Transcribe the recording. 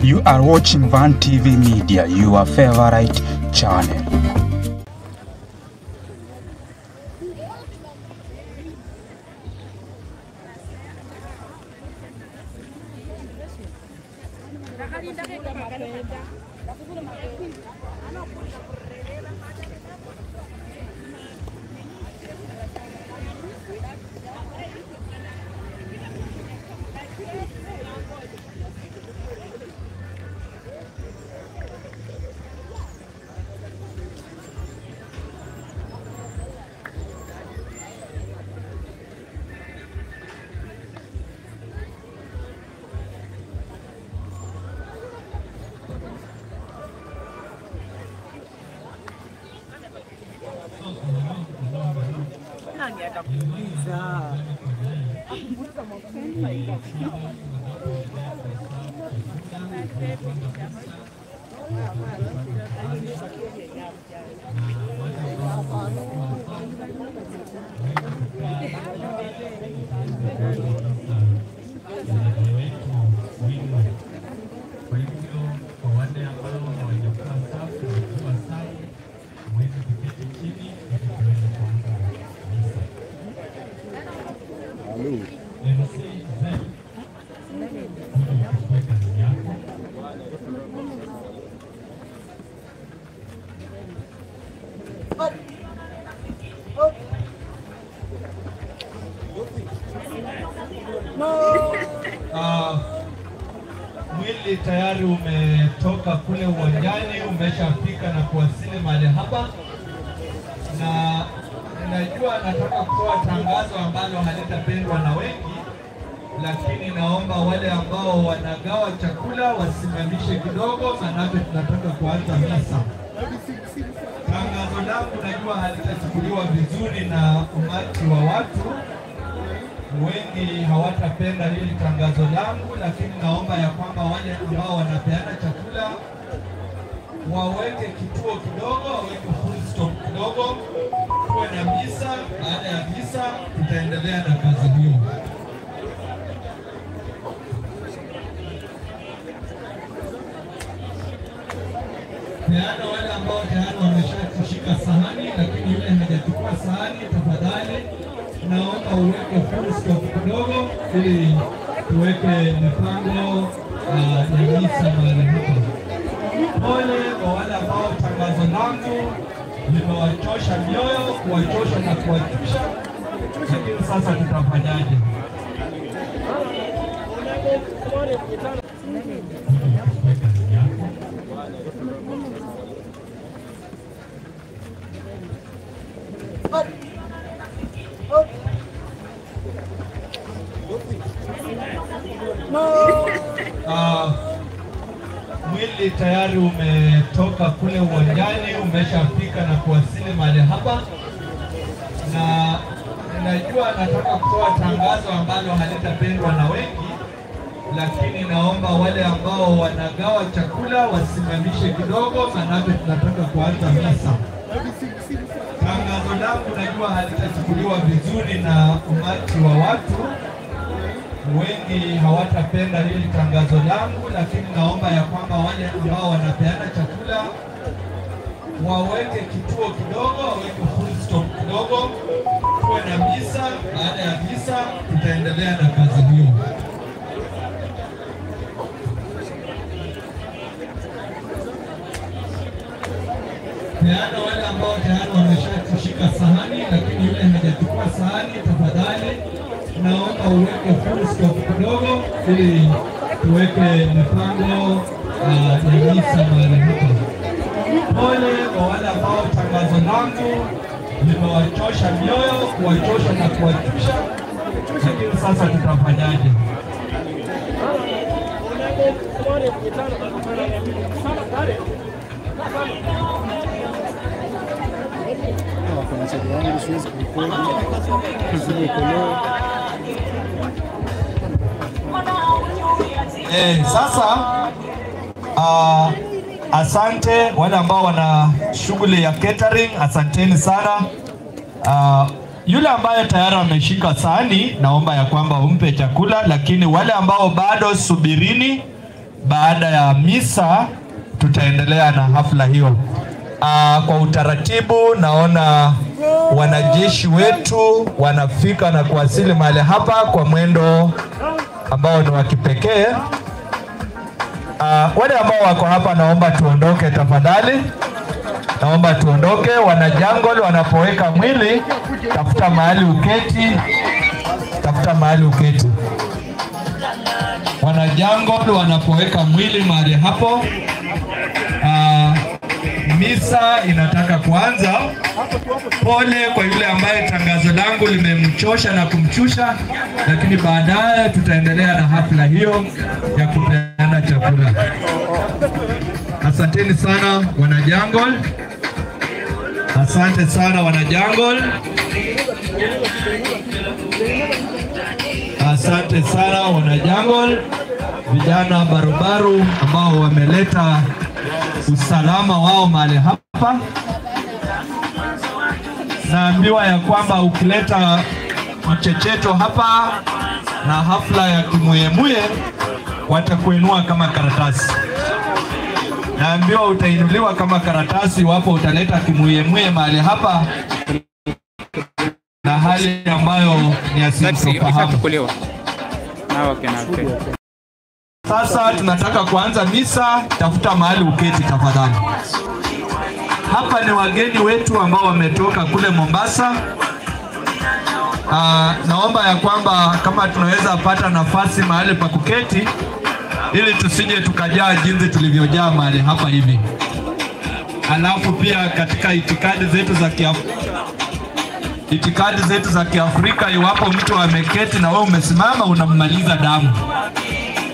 You are watching Van TV Media, your favorite channel. Kwa hivyo kwa wale ambao hawajakuwa safi wakiwa safi, mweze kuketi chini ili tuweze kuanza misa. MC Zen, kuja uchukue kazi yako. Ah, mwili tayari umetoka kule uwanjani, umeshafika na kuwasili mahali hapa, na najua nataka kutoa tangazo ambalo halitapendwa na wengi, lakini naomba wale ambao wanagawa chakula wasimamishe kidogo, maanake tunataka kuanza misa. Tangazo langu najua halitachukuliwa vizuri na umati wa watu wengi hawatapenda hili tangazo langu, lakini naomba ya kwamba wale ambao wanapeana chakula waweke kituo kidogo, waweke full stop kidogo, tuwe na misa. Baada ya misa, tutaendelea na kazi hiyo. Peana wale ambao tayari wameshashika sahani, lakini yule hajachukua sahani, tafadhali naomba uweke full stop kidogo, ili tuweke mipango ah, ya misa mahali hapa. Pole kwa wale ambao tangazo langu limewachosha mioyo, kuwachosha na kuwachusha, lakini sasa tutafanyaje? Uchukue kazi yako. Ah, mwili tayari umetoka kule uwanjani, umeshafika na kuwasili mahali hapa, na najua nataka kutoa tangazo ambalo halitapendwa na wengi, lakini naomba wale ambao wanagawa chakula wasimamishe kidogo, maanake tunataka kuanza misa. Tangazo langu najua halitachukuliwa vizuri na umati wa watu wengi hawatapenda hili tangazo langu, lakini naomba ya kwamba wale ambao wanapeana chakula waweke kituo kidogo, waweke full stop kidogo, tuwe na misa. Baada ya misa, tutaendelea na kazi hiyo. Peana wale ambao tayari wameshashika sahani, lakini yule hajachukua sahani, tafadhali naomba uweke full stop kidogo, ili tuweke mipango ah, ya misa mahali hapa. Pole kwa wale ambao tangazo langu limewachosha mioyo, kuwachosha na kuwachusha, lakini sasa tutafanyaje? Kuna chati yangu siwezi kurekodi kuzima koleo. Eh, sasa ah, asante wale ambao wana shughuli ya catering, asanteni sana. Ah, yule ambaye tayari ameshika sahani, naomba ya kwamba umpe chakula, lakini wale ambao bado subirini, baada ya misa tutaendelea na hafla hiyo. Aa, kwa utaratibu naona wanajeshi wetu wanafika na kuwasili mahali hapa kwa mwendo ambao ni wa kipekee. Uh, wale ambao wako hapa naomba tuondoke tafadhali, naomba tuondoke. Wanajangol wanapoweka mwili, tafuta mahali uketi, tafuta mahali uketi. Wanajangol wanapoweka mwili mahali hapo, uh, misa inataka kuanza. Pole kwa yule ambaye tangazo langu limemchosha na kumchusha, lakini baadaye tutaendelea na hafla hiyo ya kupeana chakula. Asanteni sana wanajangol, asante sana wanajangol, asante sana wanajangol, vijana barubaru ambao wameleta usalama wao mahali hapa. Naambiwa ya kwamba ukileta mchecheto hapa na hafla ya kimuyemuye watakuinua kama karatasi. Naambiwa utainuliwa kama karatasi iwapo utaleta kimuyemuye mahali hapa na hali ambayo ni asintofahamu. Ishachukuliwa na wakina Sasa tunataka kuanza misa. Tafuta mahali uketi tafadhali. Hapa ni wageni wetu ambao wametoka kule Mombasa. Aa, naomba ya kwamba kama tunaweza pata nafasi mahali pa kuketi ili tusije tukajaa jinsi tulivyojaa mahali hapa hivi. Alafu pia katika itikadi zetu za kiaf itikadi zetu za Kiafrika, iwapo mtu ameketi na wewe umesimama, unammaliza damu.